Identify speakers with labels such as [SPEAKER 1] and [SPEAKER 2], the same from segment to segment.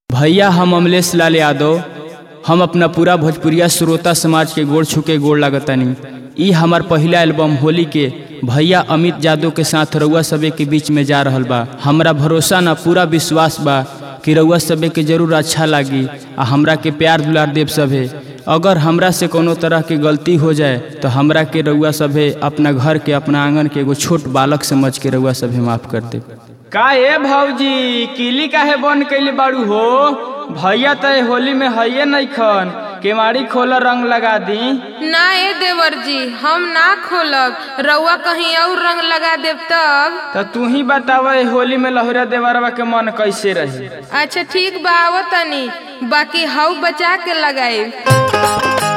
[SPEAKER 1] भैया हम अमलेश लाल यादव हम अपना पूरा भोजपुरिया श्रोता समाज के गोड़ छुके गोड़ लागतानी ई हमार पहिला एल्बम होली के भैया अमित यादव के साथ रउआ सबे के बीच में जा रहल बा हमरा भरोसा ना पूरा विश्वास बा कि रउआ सबे के जरूर अच्छा लागी आ हमरा के प्यार दुलार देव सभे अगर हमरा से कोनो तरह के गलती हो जाए तो हमरा के रउआ सभे अपना घर के अपना आंगन के एगो छोट बालक समझ के रउआ सभे माफ कर दे का ए भौजी किली काहे बंद कैले बाड़ू हो भैया त होली में हइये नइखन केवाड़ी खोल रंग लगा दी
[SPEAKER 2] ना ए देवर जी हम ना खोलब रउआ कहीं और रंग लगा देब तब
[SPEAKER 1] तो तू ही बताव ए होली में लहुरा देवरवा के मन कैसे रही
[SPEAKER 2] अच्छा ठीक बा आवो तनी बाकी हऊ बचा के लगाई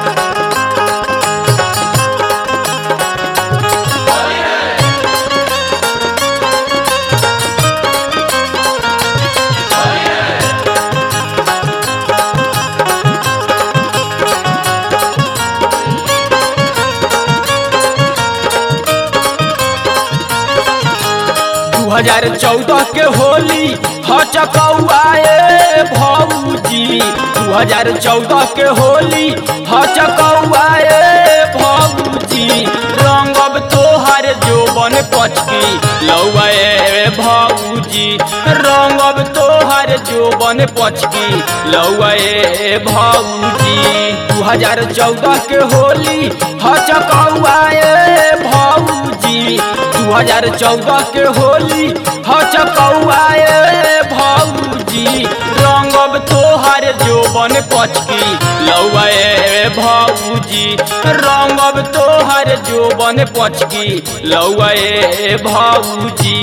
[SPEAKER 1] दू हजार चौदह के होली हचकौआए भौजी दू हजार चौदह के होली हचकौआए भौजी रंगब तोहर जोबन पचकी लौए भौजी रंगब तोहर जोबन पचकी लौए भौजी दू हजार चौदह के होली हचकौआए भौजी दू हजार चौदह के होली हचकौआए भौजी रंगब तोहर जोबन पचकी लौए भौजी रंगब तोहर जोबन पचकी लौए भौजी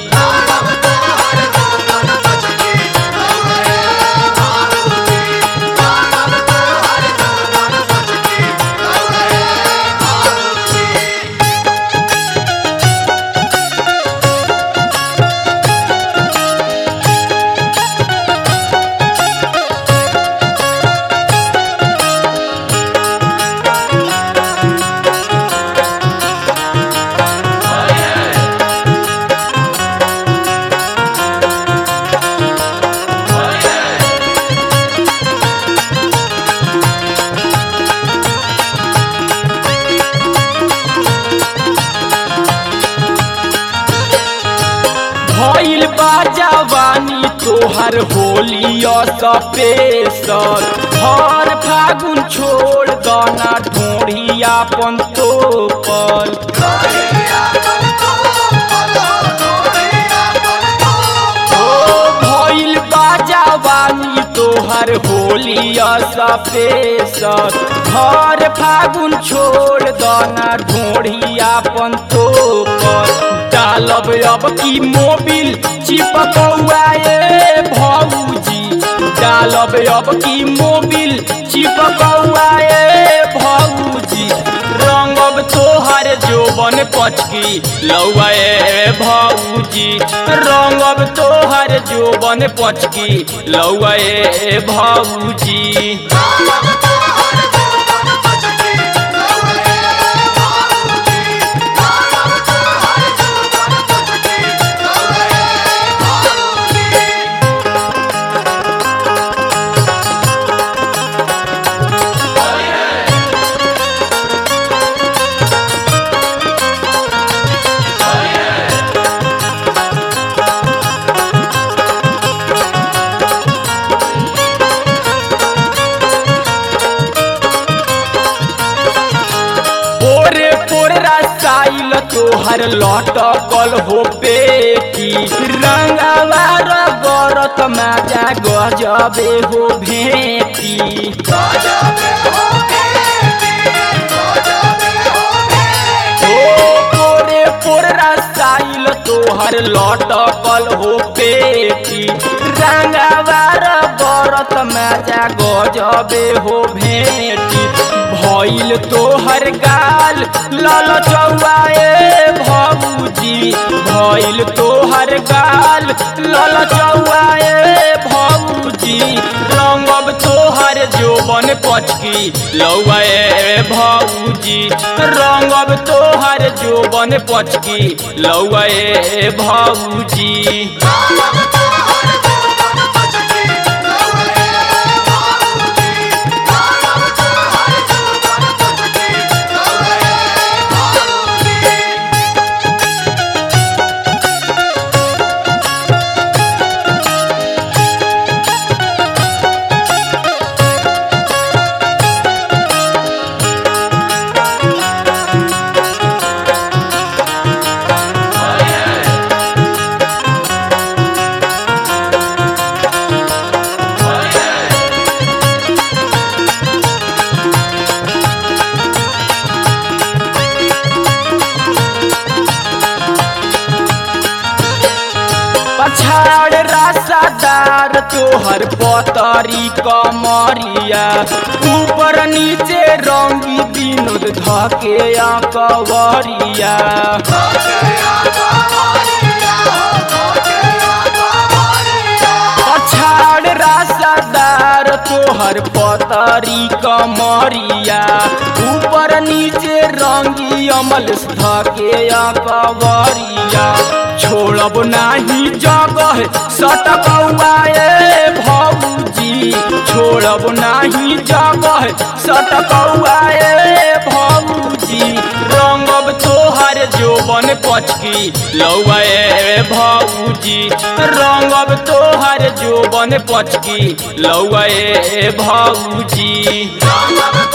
[SPEAKER 1] भइल बा जवानी तोहर होली सपेसर हर फागुन छोड़ दना ढोढ़िया पन तो पर ओ भइल बा जवानी तोहर होली सपेसर हर फागुन छोड़ दना ढोढ़िया पन तो पर डालब अब की मोबिल चिपकौआए भौजी डालब अब की मोबिल चिपकौआए भौजी रंगब तोहर जोबन पचकी लौए भौजी रंगब तोहर जोबन पचकी लौए भौजी पोरे पोरे रसाइल तोहर लटकल हो बेटी रंगवा रगरत माजा गजबे हो भेटी ओ पोरे पोरे रसाइल तोहर लटकल हो बेटी रंगवा रगरत माजा गजबे हो भेटी भइल तोहर गाल लल चौआए भौजी भइल तोहर गाल लल चौआए भौजी रंगब तोहर जोबन पचकी लौए भौजी रंगब तोहर जोबन पचकी लौए भौजी
[SPEAKER 3] Thank you.
[SPEAKER 1] तोहर पतरी कमरिया ऊपर नीचे रंगी विनोद धके कवरिया पछाड़ रासादार तोहर पतरी कमरिया ऊपर नीचे रंगी अमल धके कवरिया छोड़ब नाही जगह सटकौआए भौजी छोड़ब नाही जगह सटकौआए भौजी रंगब तोहर जोबन पचकी लौए भौजी रंगब तोहर जोबन पचकी लौए भौजी
[SPEAKER 3] रंगब